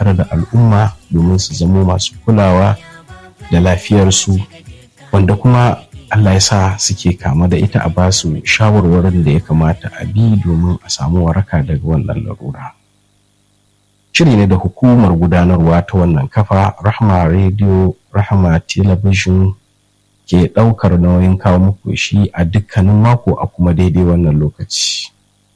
tare da al'umma domin su zamo masu kulawa da lafiyarsu wanda kuma Allah ya sa suke kama da ita a basu shawarwarin da ya kamata a bi domin a samu waraka daga wannan larura. Shiri ne da hukumar gudanarwa ta wannan kafa Rahma Radio, Rahma Television ke ɗaukar nauyin kawo muku shi a dukkanin mako a kuma daidai wannan lokaci.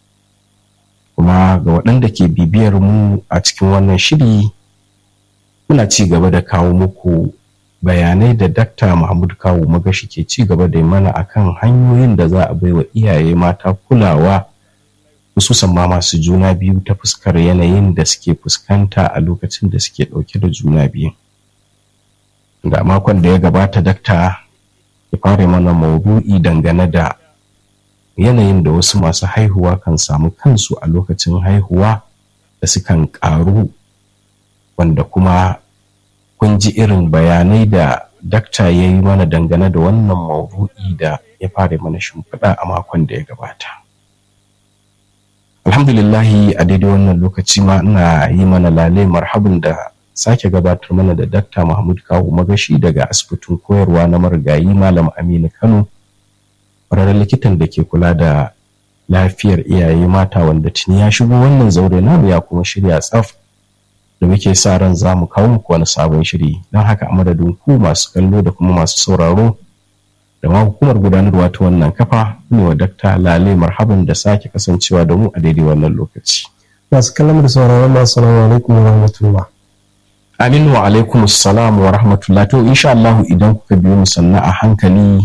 Kuma ga waɗanda ke bibiyar mu a cikin wannan shiri muna ci gaba da kawo muku bayanai da dakta Muhammad Kawu Magashi ke ci gaba da mana akan hanyoyin da za a baiwa iyaye mata kulawa hususan ma masu juna biyu ta fuskar yanayin da suke fuskanta a lokacin da suke ɗauke da juna biyu. Da makon da ya gabata dakta ya fara mana maudu'i dangane da yanayin da wasu masu haihuwa kan samu kansu a lokacin haihuwa da sukan ƙaru wanda kuma kun ji irin bayanai da dakta ya yi mana dangane da wannan maudu'i da ya fara mana shimfiɗa a makon da ya gabata. Alhamdulillahi a daidai wannan lokaci ma ina yi mana lalai marhabin da sake gabatar mana da dakta Mahmud Kawu Magashi daga asibitin koyarwa na marigayi Malam Aminu Kano, ƙwararren likitan da ke kula da lafiyar iyaye mata wanda tuni ya shigo wannan zaure namu ya kuma shirya tsaf da muke sa ran za mu kawo muku wani sabon shiri don haka a madadin ku masu kallo da kuma masu sauraro da ma hukumar gudanarwa ta wannan kafa ne wa dakta lale marhaban da sake kasancewa da mu a daidai wannan lokaci. masu kallon da sauraron masu salamu alaikum wa rahmatullah. Aminu wa alaikum salam wa rahmatullah to insha Allah idan kuka biyo mu sannan a hankali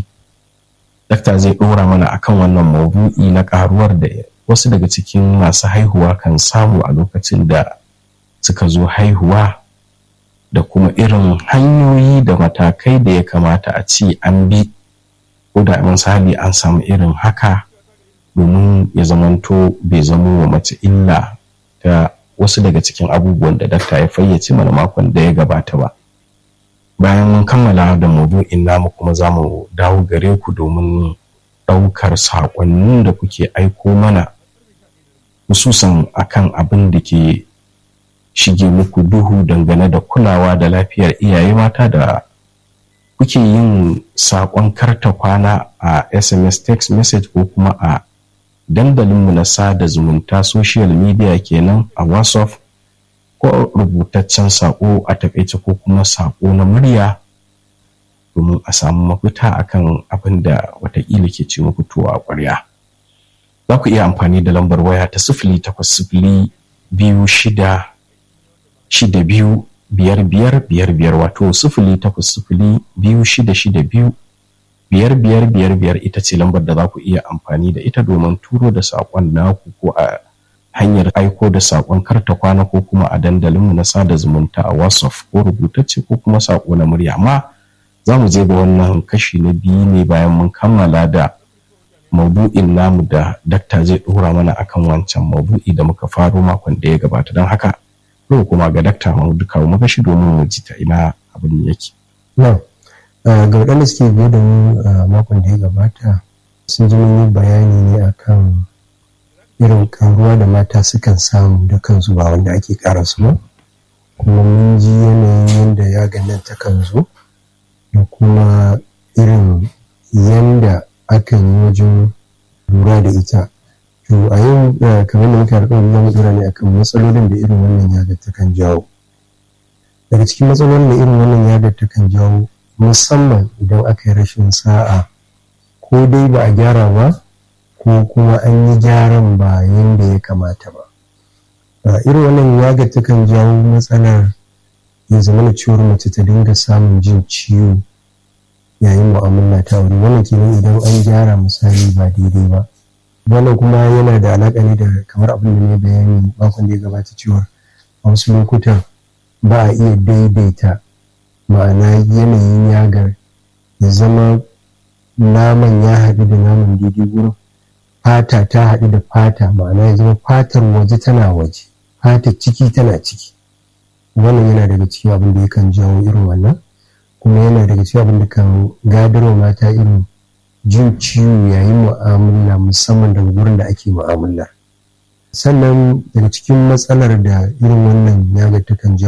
dakta zai ɗora mana akan wannan maudu'i na karuwar da wasu daga cikin masu haihuwa kan samu a lokacin da suka zo haihuwa da kuma irin hanyoyi da matakai da ya kamata a ci an bi ko da misali an samu irin haka domin ya zamanto bai zamo wa mace illa ta wasu daga cikin abubuwan da dakta ya fayyace mana makon da ya gabata ba bayan mun kammala da maudu'in namu kuma za mu dawo gare ku domin ɗaukar saƙonnin da kuke aiko mana hususan akan abin da ke shige muku duhu dangane da kulawa da lafiyar iyaye mata da kuke yin saƙon karta kwana a sms text message ko kuma a dandalinmu na sada zumunta social media kenan a whatsapp ko rubutaccen saƙo a takaice ko kuma saƙo na murya domin a samu mafita akan abin da watakila ke ce muku tuwa a ƙwarya za ku iya amfani da lambar waya ta sifili takwas sifili biyu shida shida biyu biyar biyar biyar biyar wato sifili takwas sifili biyu shida shida biyu biyar biyar biyar biyar ita ce lambar da za ku iya amfani da ita domin turo da saƙon naku ko a hanyar aiko da saƙon karta kwana ko kuma a dandalinmu na sada zumunta a whatsapp ko rubutacce ko kuma saƙo na murya amma za mu je ga wannan kashi na biyu ne bayan mun kammala da maudu'in namu da dakta zai ɗora mana akan wancan maudu'i da muka faro makon da ya gabata don haka yau kuma ga dakta Mahmud kawo magashi domin mu ji ta ina abin yake. Na, ga waɗanda suke biye da mu a makon da ya gabata sun ji mun yi bayani ne akan irin karuwa da mata sukan samu da kansu ba wanda ake ƙara su ba. Kuma mun ji yanayin yadda ya ganin ta kan zo da kuma irin yanda akan yi wajen lura da ita. To a yau kamar da muka alƙawari za mu dora ne akan matsalolin da irin wannan yagar ta kan jawo. Daga cikin matsalolin da irin wannan yagar ta kan jawo musamman idan aka yi rashin sa'a ko dai ba a gyara ba ko kuma an yi gyaran ba yadda ya kamata ba. Irin wannan yagar ta kan jawo matsalar ya zama na ciwon mace ta dinga samun jin ciwo yayin mu'amala ta aure wannan kenan idan an gyara misali ba daidai ba. wannan kuma yana da alaƙa ne da kamar abin da ne bayani makon da ya gabata cewa a wasu lokutan ba a iya daidaita ma'ana yanayin yagar ya zama naman ya haɗu da naman daidai wurin fata ta haɗu da fata ma'ana ya zama fatar waje tana waje fatar ciki tana ciki wannan yana daga cikin abin da yakan jawo irin wannan kuma yana daga cikin abin da kan gadarwa mata irin jin ciwo yayin mu'amala musamman daga wurin da ake mu'amala sannan daga cikin matsalar da irin wannan yaga takan